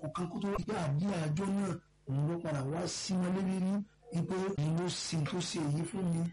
kọ̀ọ̀kan kó tó rí pé àdí àjọ náà òun ló padà wá sí wọn lébi rí wípé èyí ló ṣe tó ṣe èyí fún mi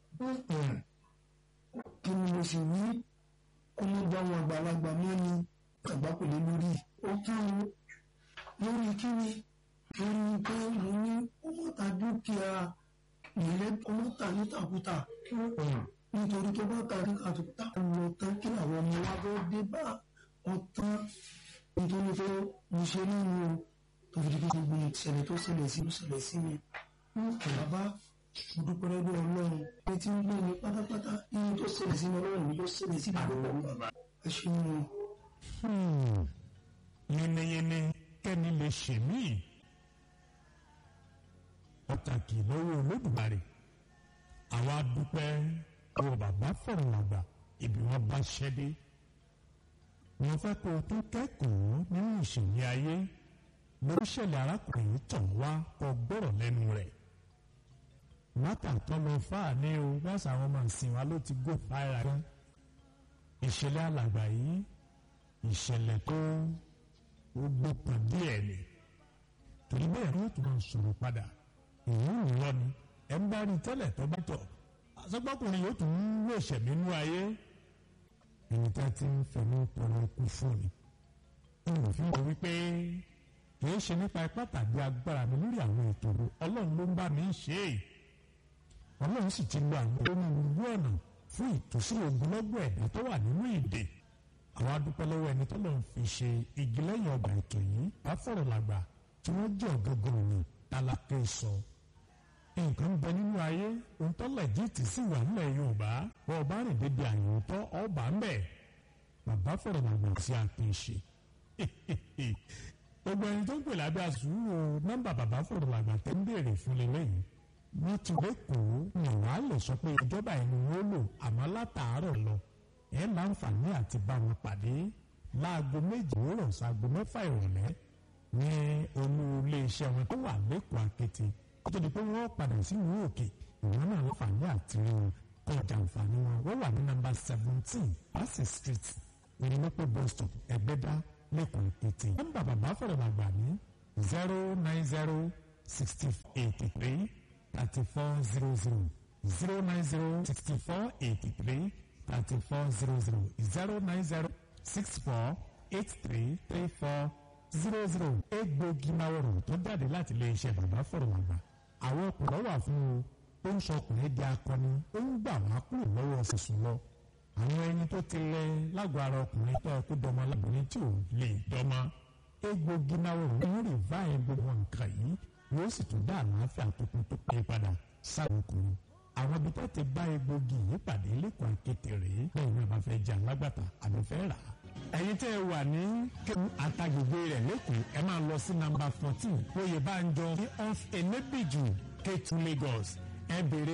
kí ni mo sì wí kó mo bá wọn àgbàlagbà mọ́ ni àgbà kò lè lórí ó kán o lórí kí ni lórí pé mo ní ọmọ ta dúkìá ìrẹ́ ọmọ ta nítakúta nítorí tó bá ta nítakúta lọ tán kí àwọn ọmọ wa bọ́ dé bá ọtán nítorí pé mo ṣe nínú tó fi di pé gbogbo ìṣẹ̀lẹ̀ tó ṣẹlẹ̀ sí ìṣẹ̀lẹ̀ sí mi bàbá dúpẹ́ lọ́dọ̀ ọlọ́run pé tí ń gbé mi pátápátá iye tó ṣẹlẹ̀ sí mi ọlọ́run mi ló ṣẹlẹ̀ sí gbogbo bàbá ẹ ṣe ń lọ. yínníyínní kẹ́ni lè ṣe mí pàtàkì lọ́wọ́ olódùmarè àwa dúpẹ́ àwọn bàbá fọ̀rọ̀ làgbà ibi wọn bá ṣẹ́dé wọ́n fẹ́ kó o tó kẹ́kọ̀ọ́ nínú ìṣẹ̀lẹ̀ ayé lórí ìṣẹ̀lẹ̀ arákùnrin yìí tàn wá kó gbọ́rọ̀ lẹ́nu rẹ̀ mátà tó lọ fáà ní o wáṣà àwọn ọmọ ìsìn wa ló ti gò fáìrà rẹ ìṣẹ̀lẹ̀ alàgbà yìí ìṣẹ̀lẹ̀ tó ó gbópọn díẹ̀ ni torí bẹ́ẹ̀ ló tún máa sọ̀rọ̀ padà èyí ń lọ ni ẹ ń bá rí tẹ́lẹ̀ tó bá tọ̀ àsọgbọ́kùnrin yóò tún ń wé ìṣẹ̀mí inú ayé ẹni tá ti ń fẹ̀mí tọrọ ikú fún ni olùfín wọ wípé kìí ṣe nípa ipá tàbí agbára mi lórí àwọn ètò ọlọ́run ló ń bá mi ṣe é ọlọ́run sì ti lo àwọn onírúurú ọ̀nà fún ìtúsílẹ̀ ogunlọ́gbọ̀ ẹ̀dá tó wà nínú ìdè àwọn adúpẹ́ lọ́wọ́ ẹni tó lọ́n fi ṣe igi lẹ́yìn ọgbà ètò yìí bá fọ̀rọ̀ làgbà tí wọ́n jẹ́ ọ̀gángan òní tálákẹ́ sọ. nǹkan ń bẹ nínú ayé ohun tó lẹ̀jíìtì sì wà nílẹ̀ yorùbá wọn ò bá rìn débi àyòótọ́ ọba ń bẹ̀ bàbá fọ̀rọ̀ làgbà sí àpèṣe. gbogbo ẹni tó ń pè lábẹ́ àsùnwò nọ́mbà bàbá fọ̀rọ̀ làgbà tẹ́ ń béèrè fún lélẹ́yìn wọ́n ti lẹ́kọ̀ọ́ ìwà á lè sọ pé ìjọba ẹni wọ́n lò àmọ́ látàárọ̀ lọ ẹ̀ láǹfààní àti bá wọn pàdé láago méjì òwúrọ̀ sáago mẹ́fà ìrọ̀lẹ́ ní olú iléeṣẹ́ wọn tó wà lẹ́kọ̀ọ́ àkété kó tó di pé wọ́n padà sí ìlú òkè ìwọ́n náà láǹfààní àti rí wọn kọ́ ọjà àǹfààní wọn wọ́n wà ní nọ́mbà seventeen Bassey street onímọ̀pẹ̀ bus stop ẹgbẹ́dá lẹ́kọ̀ọ́ àkété nọ́mbà bàbá fọ̀rọ̀ làgbà ní zero nine zero sixty eighty three thirty-four zero zero zero nine zero sixty-four eighty-three thirty-four zero zero zero nine zero six four eight three three four zero zero egbògi máwòrán tó jáde láti ilé iṣẹ́ bàbá fọ̀rọ̀ àgbà àwọn ọkùnrin wà fún o ó ń sọ ọkùnrin di akọni ó ń gbà wá kúrò lọ́wọ́ sísun lọ àwọn ẹni tó ti lẹ lágọ̀ọ́ ara ọkùnrin tó ẹkú dọmọ lábìrin tí ò lè dọmọ egbògi máwòrán ń rí báyìí gbogbo nǹkan yìí yóò sì tún dá àlàáfíà tuntun tó pé padà sáwọn ọkùnrin àwọn ibi tó ti bá egbògi yìí pàdé lẹ́kọ̀ọ́ akéte rèé lẹ́yìn náà bá fẹ́ jẹ alágbàtà àbí fẹ́ rà á. ẹ̀yin tẹ́ ẹ wà ní kéwù àtàgbègbè rẹ̀ lẹ́kọ̀ọ́ ẹ máa lọ sí nàmbà fourteen oyè bá ń jọ ní off enebiju Ketu Lagos ẹ béèrè